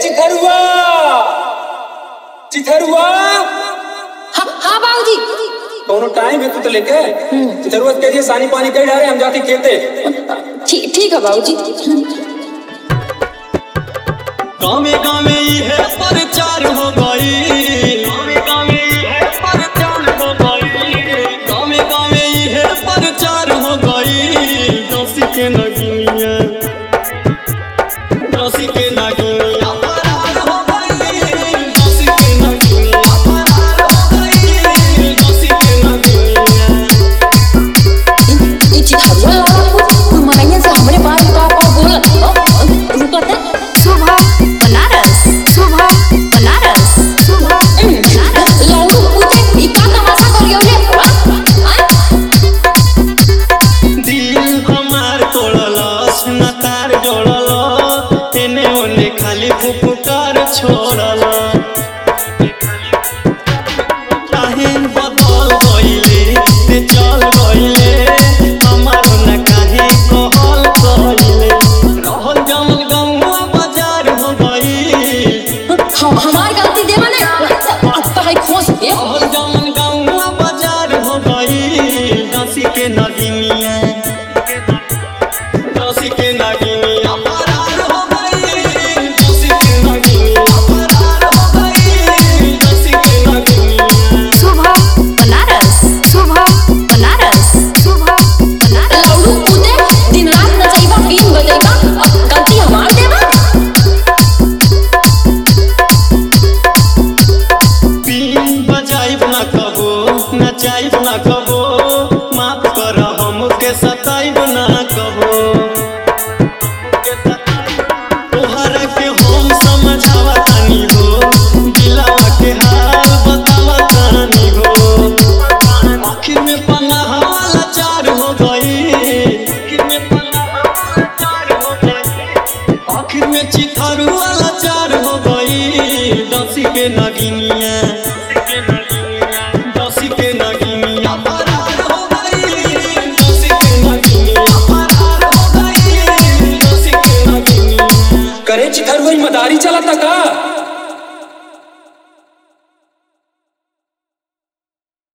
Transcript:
चिथरुआ चिथरुआ हाँ हाँ बाबूजी कौनो टाइम है तू तो लेके चिथरुआ के कहिए सानी पानी कही डाले हम जाके खेते ठीक ठीक है बाबूजी गाँवे गाँवे इहे प्रचार हो गई गाँवे गाँवे इहे प्रचार हो गई गाँवे गाँवे इहे प्रचार हो गई दसी के नगिनिया दसी के नगिनिया फरार हो गई दसी के नगिनिया फरार हो गई दसी के नगिनिया ये चिथरुआ वाला कुछ मनैया से हमरे बारे में का का बोलत रुकत है सुबह बनारस सुबह बनारस सुबह लौड़ू पूछे ई का तमाशा करियो रे दिल हमार तोड़लस न तार जोड़ल एने ओने खाली फुफकार छोड़ल काहे बदल गइले ते चल गइले हमार न काहे कहल गइले रहल जमल गौवा बाजार हो गई हम हमार गलती देवा ने अब तो है खोस दे रहल जमल गौवा बाजार हो गई दसी के नगिनिया दसी के नगिनिया फरार हो गई दसी के नगिनिया फरार हो गई दसी के नगिनिया सुबह बनारस सुबह बनारस सुबह बनारस लौड़ू पूछे दिन रात नचैबा बीन बजेगा अब गलती हमार देवा बीन बजाइब ना कबो नचाइब ना कबो माफ कर हमके सताइब ना कबो तोहरा के हम समझावा तानी हो दिलावा के हाल बतावा तानी हो आखिर में पन्ना हवाला चार हो गई आखिर में पन्ना हवाला चार हो गई आखिर में चिथारू वाला चार हो गई दसी के नगिनिया दसी के नगिनिया फरार हो गई दसी के नगिनिया फरार हो गई दसी के नगिनिया करे चिथरुआ ई मदारी